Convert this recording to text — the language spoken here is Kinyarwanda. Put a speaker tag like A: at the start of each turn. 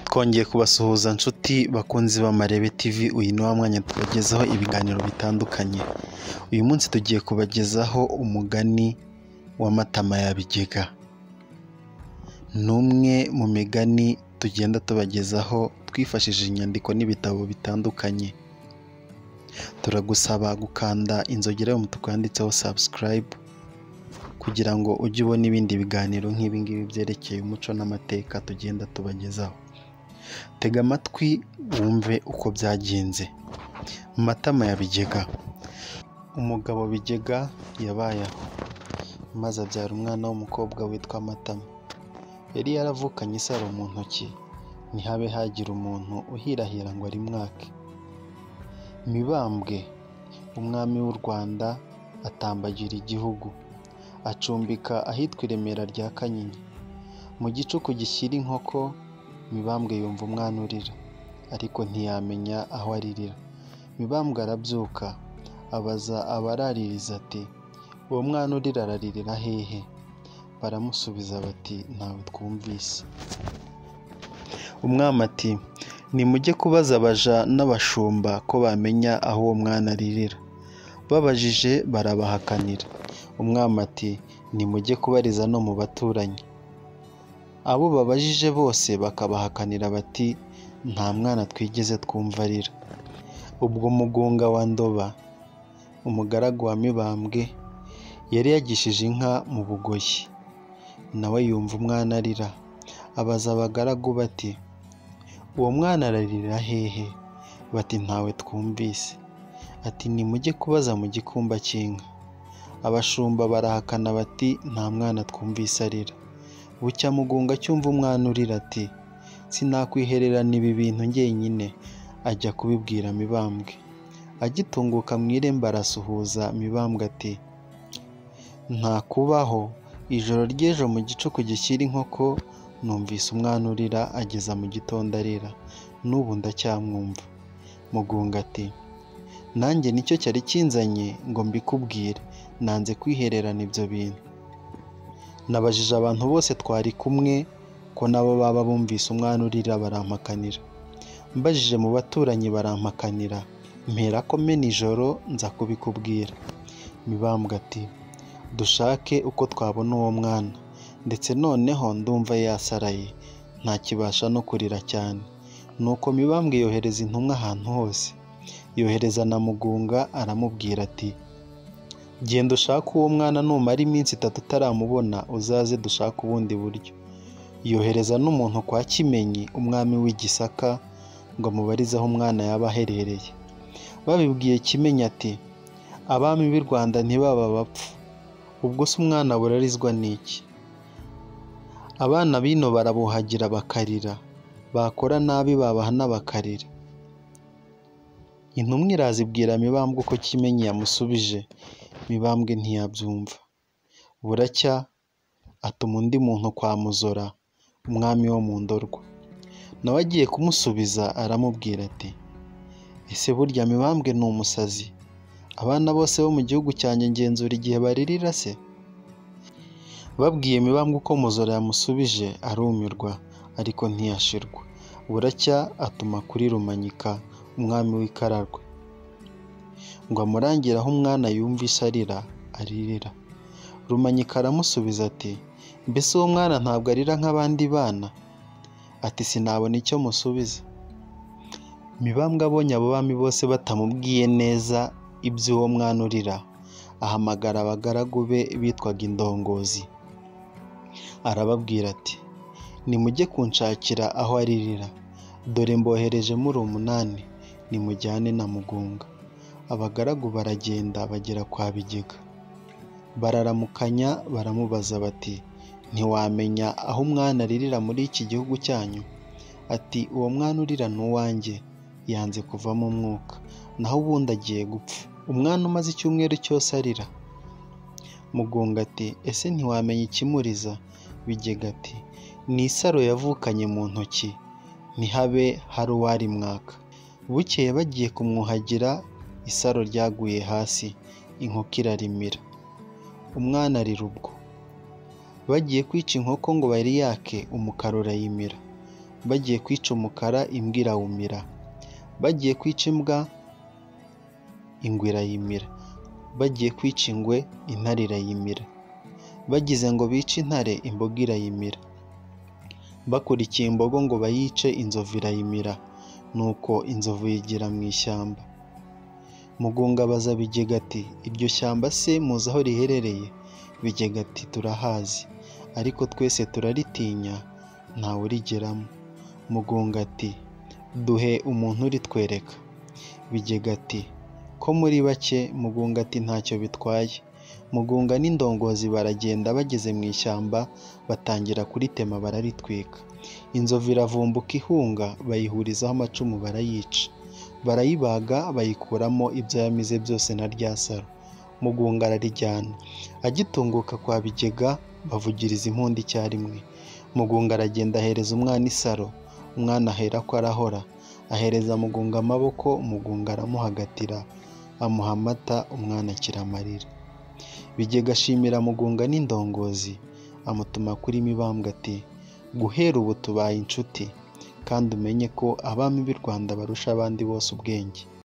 A: twongeye kubasuhuza nshuti bakunzi ba Marebe TV uyu ni wa mwanya tubagezaho ibiganiro bitandukanye uyu munsi tugiye kubagezaho umugani wa Matama ya Bigega ni umwe mu migani tugenda tubagezaho twifashishije inyandiko n'ibitabo bitandukanye turagusaba gukanda inzogera y'umutuku yanditseho subscribe kugira ngo ujye ubona ibindi biganiro nk'ibi ngibi byerekeye umuco n'amateka tugenda tubagezaho tega amatwi wumve uko byagenze matama ya bigega umugabo bigega yabayeho maze abyara umwana w'umukobwa witwa matama yari yaravukanye isaro mu ntoki ntihabe hagira umuntu uhirahira ngo arimwake mibambwe umwami w'u rwanda atambagira igihugu acumbika ahitwa i remera rya kanyinya mu gicuku gishyira inkoko mibambwe yumva umwana urira ariko ntiyamenya aho aririra mibambwe arabyuka abaza abaraririza ati uwo mwana urira araririra hehe baramusubiza bati ntawe twumvise umwami ati nimujye kubaza abaja n'abashumba ko bamenya aho uwo mwana aririra babajije barabahakanira umwami ati nimujye kubariza no mu baturanyi abo babajije bose bakabahakanira bati nta mwana twigeze twumva arira ubwo mugunga wa ndoba umugaragu wa mibambwe yari yagishije inka mu bugoyi nawe yumva umwana arira abaza abagaragu bati uwo mwana ararira hehe bati ntawe twumvise ati nimujye kubaza mu gikumba cy'inka abashumba barahakana bati nta mwana twumvise arira bucya mugunga cyumva umwana urira ati sinakwihererana ibi bintu njyenyine ajya kubibwira mibambwe agitunguka mu irembo arasuhuza mibambwe ati ntakubaho ijoro ry'ejo mu gicuku gishyira inkoko numvise umwana urira ageza mu gitondo arira n'ubu ndacyamwumva mugunga ati nanjye nicyo cyari kinzanye ngo mbikubwire nanze kwihererana ibyo bintu nabajije abantu bose twari kumwe ko nabo baba bumvise umwana urira barampakanira mbajije mu baturanyi barampakanira mpera ko mena ijoro nza kubikubwira mibambwe ati dushake uko twabona uwo mwana ndetse noneho ndumva yasaraye ntakibasha no kurira cyane nuko mibambwe yohereza intumwa ahantu hose yohereza na mugunga aramubwira ati genda ushake uwo mwana numara iminsi itatu utaramubona uzaze dushake ubundi buryo yohereza n'umuntu kwa kimenyi umwami w'i gisaka ngo amubarize aho umwana yaba aherereye babibwiye kimenyi ati abami b'i rwanda ntibaba bapfu ubwo se umwana burarizwa n'iki abana bino barabuhagira bakarira bakora nabi babahana bakarira intumwa irazibwira mibambwe uko kimenyi yamusubije mibambwe ntiyabyumva buracya atuma undi muntu kwa muzora umwami wo mu ndorwa nawe agiye kumusubiza aramubwira ati ese burya mibambwe ni umusazi abana bose bo mu gihugu cyanjye ngenzura igihe baririra se babwiye mibambwe uko muzora yamusubije arumirwa ariko ntiyashirwa buracya atuma kuri rumanyika umwami w'ikararwe ngo amurangire aho umwana yumvise arira aririra rumanyika aramusubiza ati mbese uwo mwana ntabwo arira nk'abandi bana ati sinabona icyo musubiza mibambwe abonye abo bami bose batamubwiye neza iby'uwo mwana urira ahamagara abagaragu be bitwaga indongozi arababwira ati nimujye kunshakira aho aririra dore mbohereje muri umunani nimujyane na mugunga abagaragu baragenda bagera kwa bigega bararamukanya baramubaza bati ntiwamenya aho umwana aririra muri iki gihugu cyanyu ati uwo mwana urira ni uwanjye yanze kuvamo umwuka naho ubundi agiye gupfa umwana umaze icyumweru cyose arira mugunga ati ese ntiwamenya ikimuriza bigega ati ni isaro yavukanye mu ntoki ntihabe hari uwarimwaka bukeye bagiye kumwuhagira isaro ryaguye hasi inkoko irarimira umwana arira ubwo bagiye kwica inkoko ngo bayiyake umukara urayimira bagiye kwica umukara imbwa irawumira bagiye kwica imbwa ingwe irayimira bagiye kwica ingwe intare irayimira bagize ngo bice intare imboga irayimira bakurikiye imbogo ngo bayice inzovu irayimira nuko inzovu yigira mu ishyamba mugunga abaza bigega ati iryo shyamba se muzi aho riherereye bigega ati turahazi ariko twese turaritinya ntawe urigeramo mugunga ati duhe umuntu uritwereka bigega ati ko muri bake mugunga ati ntacyo bitwaye mugunga n'indongozi baragenda bageze mu ishyamba batangira kuritema bararitwika inzovu iravumbuka ihunga bayihurizaho amacumu barayica barayibaga bayikuramo ibyo yamize byose na rya saro mugunga ararijyana agitunguka kwa bigega bavugiriza impundu icyarimwe mugunga aragenda ahereza umwana isaro umwana ahera ko arahora ahereza mugunga amaboko mugunga aramuhagatira amuha amata umwana akira amarira bigega ashimira mugunga n'indongozi amutuma kuri mibambwe ati guhera ubu tubaye inshuti kandi umenye ko abami b'u rwanda barusha abandi bose ubwenge